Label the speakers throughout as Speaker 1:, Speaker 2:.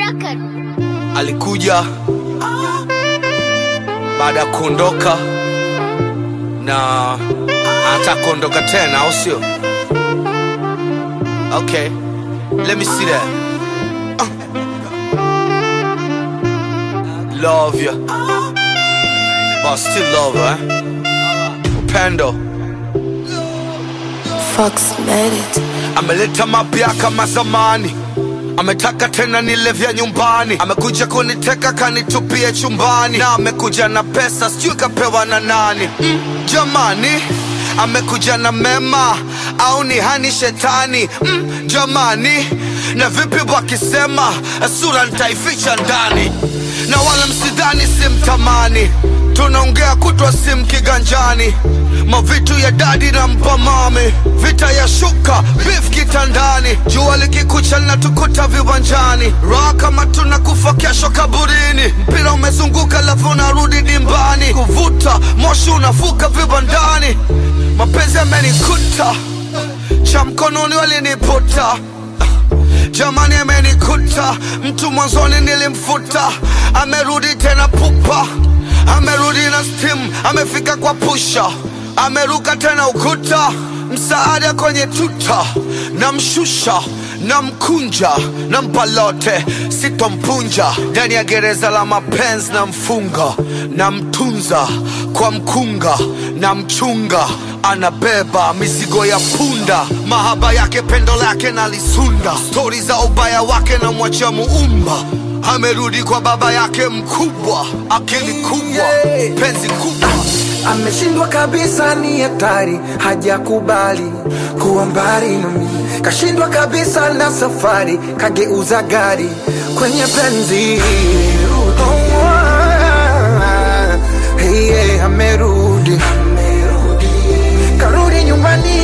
Speaker 1: record.
Speaker 2: alikuja baada ya kuondoka na anataka kuondoka tena au sio okay let me see that Uh. love you but still love her, eh? upendo
Speaker 3: Fox made it.
Speaker 2: ameleta mapya kama zamani ametaka tena nile vya nyumbani amekuja kuniteka kanitupie chumbani na amekuja na pesa sijui kapewa na nani mm, jamani amekuja na mema au ni hani shetani mm, jamani na vipi wakisema sura nitaificha ndani na wala msidhani simtamani tunaongea kutwa sim kiganjani mavitu ya dadi na mpamami vita ya shuka bif kitandani jua likikucha linatukuta viwanjani raha kama tunakufa kesho kaburini mpira umezunguka lafu unarudi dimbani kuvuta moshi unafuka vibandani mapenzi yamenikuta cha mkononi waliniputa jamani amenikuta mtu mwanzoni nilimfuta amerudi tena pupa amerudi na stim amefika kwa pusha ameruka tena ukuta msaada kwenye tuta namshusha namkunja nampa lote sitompunja ndani ya gereza la mapenzi na mfunga namtunza kwa mkunga na mchunga anabeba mizigo ya punda mahaba yake pendo lake nalisunda stori za ubaya wake na mwacha muumba amerudi kwa baba yake mkubwa akili kubwa penzi kubwa
Speaker 4: ameshindwa kabisa, ni hatari, hajakubali kuwa mbali nami, kashindwa kabisa na safari, kageuza gari kwenye penzi. Oh, ah, hey, yeah, amerudi, karudi nyumbani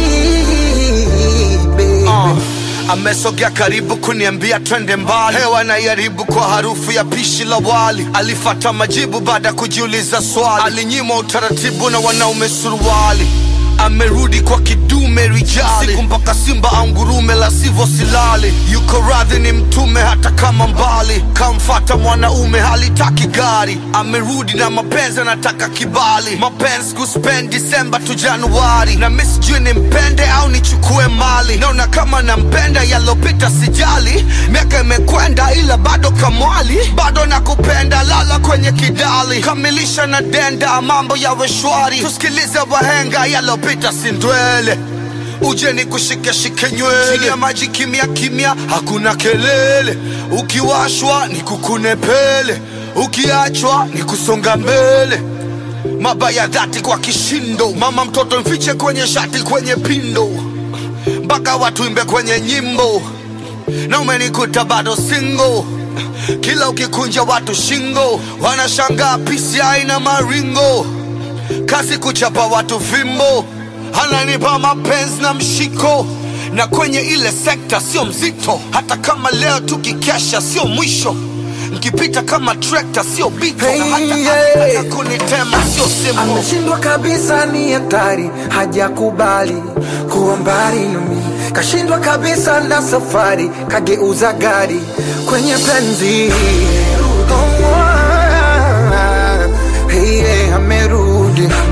Speaker 4: baby.
Speaker 2: Uh, amesogea karibu kuniambia twende mbali hewa naiharibu kwa harufu ya pishi la wali alifata majibu baada ya kujiuliza swali alinyimwa utaratibu na wanaume suruali amerudi kwa kidume rijali siku mpaka simba au ngurume la sivyo silali yuko radhi ni mtume hata kama mbali kamfata mwanaume halitaki gari amerudi na mapenzi anataka kibali mapenzi kuspend disemba tu januari na mi sijui nimpende au nichukue mali naona kama nampenda yalopita sijali miaka imekwenda ila bado kamwali bado nakupenda lala kwenye kidali kamilisha na denda mambo yawe shwari tusikilize wahenga yalopita sindwele uje ni kushike shike nywele chini ya maji kimya kimya hakuna kelele ukiwashwa ni kukune pele ukiachwa ni kusonga mbele mabaya dhati kwa kishindo mama mtoto mfiche kwenye shati kwenye pindo mpaka watu imbe kwenye nyimbo na umenikuta bado singo kila ukikunja watu shingo wanashangaa pisi aina maringo kazi kuchapa watu fimbo ananipa mapenzi na mshiko na kwenye ile sekta sio mzito hata kama leo tukikesha sio mwisho nkipita kama trekta sio bito na hata
Speaker 4: Hey,
Speaker 2: akitaka
Speaker 4: yeah.
Speaker 2: kunitema sio simbo
Speaker 4: ameshindwa kabisa, ni hatari, hajakubali kuwa mbali nami, kashindwa kabisa na safari, kageuza gari kwenye penzi. Oh, ah, hey, yeah, amerudi